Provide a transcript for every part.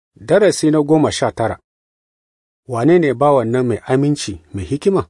Darasi na goma sha tara Wane ne bawan nan mai aminci mai hikima?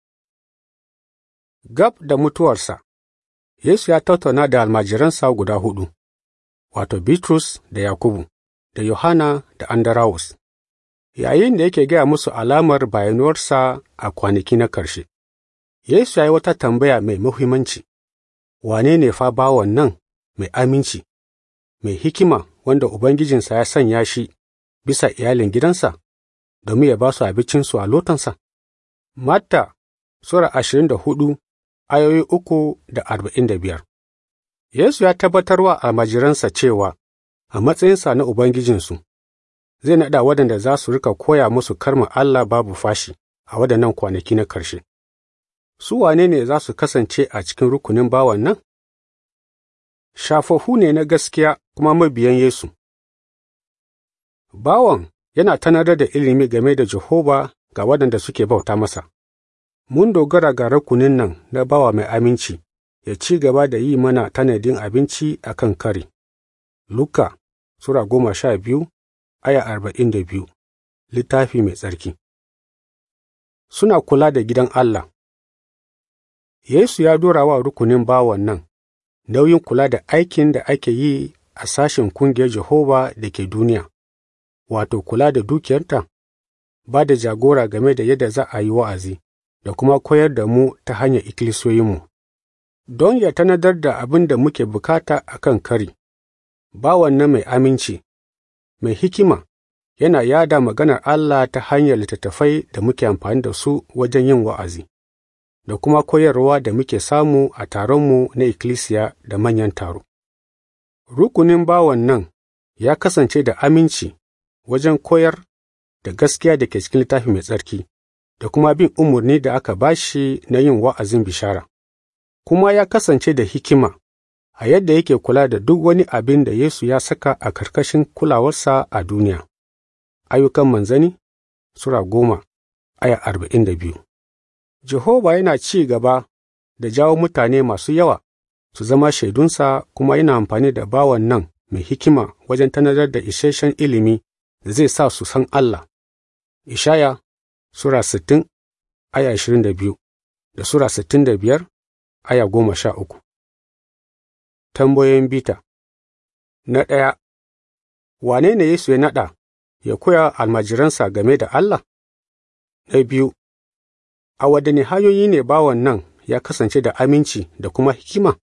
Gab da mutuwarsa, Yesu ya tattauna da almajiransa guda huɗu, wato Bitrus da Yakubu, da Yohana da Andarawus, yayin da yake gaya musu alamar bayanuwarsa a kwanaki na ƙarshe. Yesu ya yi wata tambaya mai muhimmanci, wane ne fa bawan nan mai aminci, mai hikima wanda Ubangijinsa ya sanya shi bisa iyalin gidansa, domin ya ba su abincinsu a lotansa? Matta Sura ashirin da hudu ayoyi uku da arba'in da biyar Yesu ya tabbatar wa almajiransa cewa a matsayinsa na Ubangijinsu, zai naɗa waɗanda za su rika koya musu karma Allah babu fashi a waɗannan kwanaki na ƙarshe. Su wane ne za su kasance a cikin rukunin bawan nan? Shafafu ne na gaskiya kuma mabiyan Yesu. Bawan yana tanadar da ilimi game da Jehova ga waɗanda suke bauta masa. Mun dogara ga rukunin nan na bawa mai aminci, ya ci gaba da yi mana tanadin abinci a kan kari. Luka Sura goma sha biyu, aya arba'in da biyu, littafi mai tsarki. Suna kula da gidan Allah. Yesu ya dora wa rukunin bawan nan nauyin kula da aikin da ake yi a sashen kungiyar Jehova da ke duniya, wato kula da dukiyarta, ba da jagora game da yadda za a yi wa'azi, da kuma koyar da mu ta hanyar ikkilisiyoyinmu. Don ya tanadar da abin da muke bukata a kan kari, bawan nan mai aminci, mai hikima, yana yada maganar Allah ta hanyar littattafai da muke amfani da su wajen yin wa'azi. da kuma koyarwa da muke samu a taronmu na ikkilisiya da manyan taro. Rukunin bawan nan ya kasance da aminci wajen koyar da gaskiya da ke cikin littafi mai tsarki, da kuma bin umarni da aka ba shi na yin wa'azin bishara, kuma ya kasance da hikima a yadda yake kula da duk wani abin da Yesu ya saka a karkashin kulawarsa a duniya. Ayyukan manzani Sura goma, aya arba'in da biyu. Jehova yana ci gaba da jawo mutane masu yawa su zama shaidunsa kuma yana amfani da bawan nan mai hikima wajen tanadar da isasshen ilimi da zai sa su san Allah. Ishaya Sura sittin aya ashirin da biyu da Sura sittin da biyar aya goma sha uku. Tambayoyin bita Na ɗaya, wane ne Yesu ya naɗa ya koya almajiransa game da Allah? Na biyu, a waɗanne hanyoyi ne bawan nan ya kasance da aminci da kuma hikima?